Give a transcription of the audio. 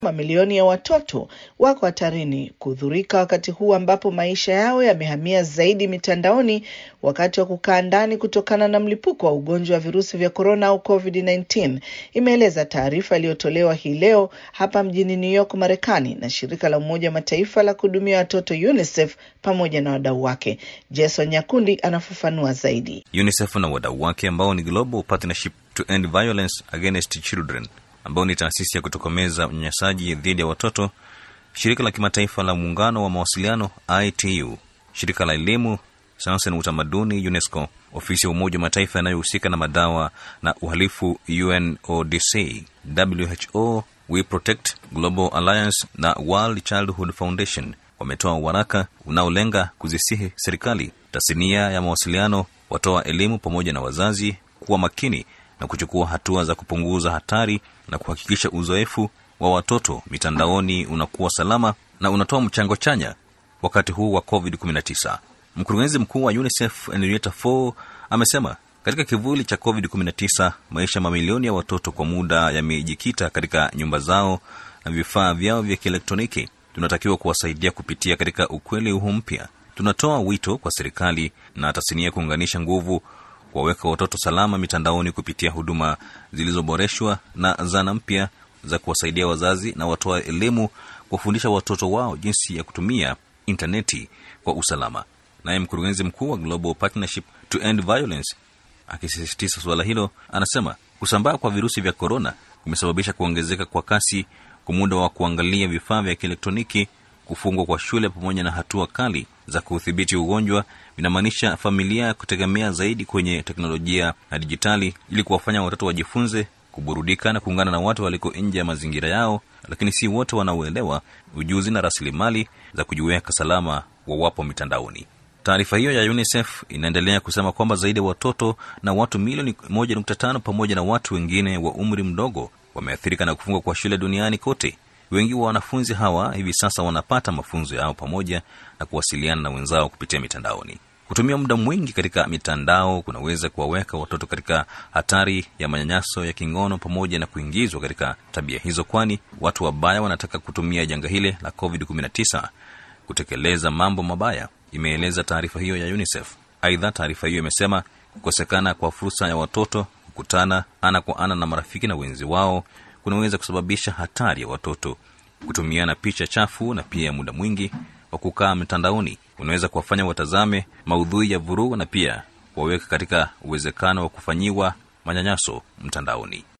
Mamilioni ya watoto wako hatarini kudhurika wakati huu ambapo maisha yao yamehamia zaidi mitandaoni wakati wa kukaa ndani kutokana na mlipuko wa ugonjwa wa virusi vya korona au COVID-19, imeeleza taarifa iliyotolewa hii leo hapa mjini New York, Marekani na shirika la Umoja wa Mataifa la kuhudumia watoto UNICEF pamoja na wadau wake. Jason Nyakundi anafafanua zaidi. UNICEF na wadau wake ambao ni Global Partnership to End Violence Against Children ambao ni taasisi ya kutokomeza unyanyasaji dhidi ya watoto, shirika la kimataifa la muungano wa mawasiliano ITU, shirika la elimu, sayansi na utamaduni UNESCO, ofisi ya Umoja wa Mataifa yanayohusika na madawa na uhalifu UNODC, WHO, We Protect, Global Alliance na World Childhood Foundation wametoa waraka unaolenga kuzisihi serikali, tasnia ya mawasiliano, watoa elimu pamoja na wazazi kuwa makini na kuchukua hatua za kupunguza hatari na kuhakikisha uzoefu wa watoto mitandaoni unakuwa salama na unatoa mchango chanya wakati huu wa COVID-19. Mkurugenzi mkuu wa UNICEF Henrietta Fore amesema katika kivuli cha COVID-19 maisha mamilioni ya watoto kwa muda yamejikita katika nyumba zao na vifaa vyao vya kielektroniki. Tunatakiwa kuwasaidia kupitia katika ukweli huu mpya. Tunatoa wito kwa serikali na tasnia kuunganisha nguvu kuwaweka watoto salama mitandaoni kupitia huduma zilizoboreshwa na zana mpya za kuwasaidia wazazi na watoa elimu kuwafundisha watoto wao jinsi ya kutumia intaneti kwa usalama. Naye mkurugenzi mkuu wa Global Partnership to End Violence akisisitiza suala hilo, anasema kusambaa kwa virusi vya korona kumesababisha kuongezeka kwa kasi kwa muda wa kuangalia vifaa vya kielektroniki, kufungwa kwa shule pamoja na hatua kali za kudhibiti ugonjwa vinamaanisha familia kutegemea zaidi kwenye teknolojia na dijitali ili kuwafanya watoto wajifunze kuburudika na kuungana na watu waliko nje ya mazingira yao, lakini si wote wanaoelewa ujuzi na rasilimali za kujiweka salama wawapo mitandaoni. Taarifa hiyo ya UNICEF inaendelea kusema kwamba zaidi ya watoto na watu milioni 1.5 pamoja na watu wengine wa umri mdogo wameathirika na kufungwa kwa shule duniani kote. Wengi wa wanafunzi hawa hivi sasa wanapata mafunzo yao pamoja na kuwasiliana na wenzao kupitia mitandaoni. Kutumia muda mwingi katika mitandao kunaweza kuwaweka watoto katika hatari ya manyanyaso ya kingono pamoja na kuingizwa katika tabia hizo, kwani watu wabaya wanataka kutumia janga hili la COVID-19 kutekeleza mambo mabaya, imeeleza taarifa hiyo ya UNICEF. Aidha, taarifa hiyo imesema kukosekana kwa fursa ya watoto kukutana ana kwa ana na marafiki na wenzi wao kunaweza kusababisha hatari ya watoto kutumiana picha chafu na pia muda mwingi wa kukaa mitandaoni unaweza kuwafanya watazame maudhui ya vurugu na pia waweka katika uwezekano wa kufanyiwa manyanyaso mtandaoni.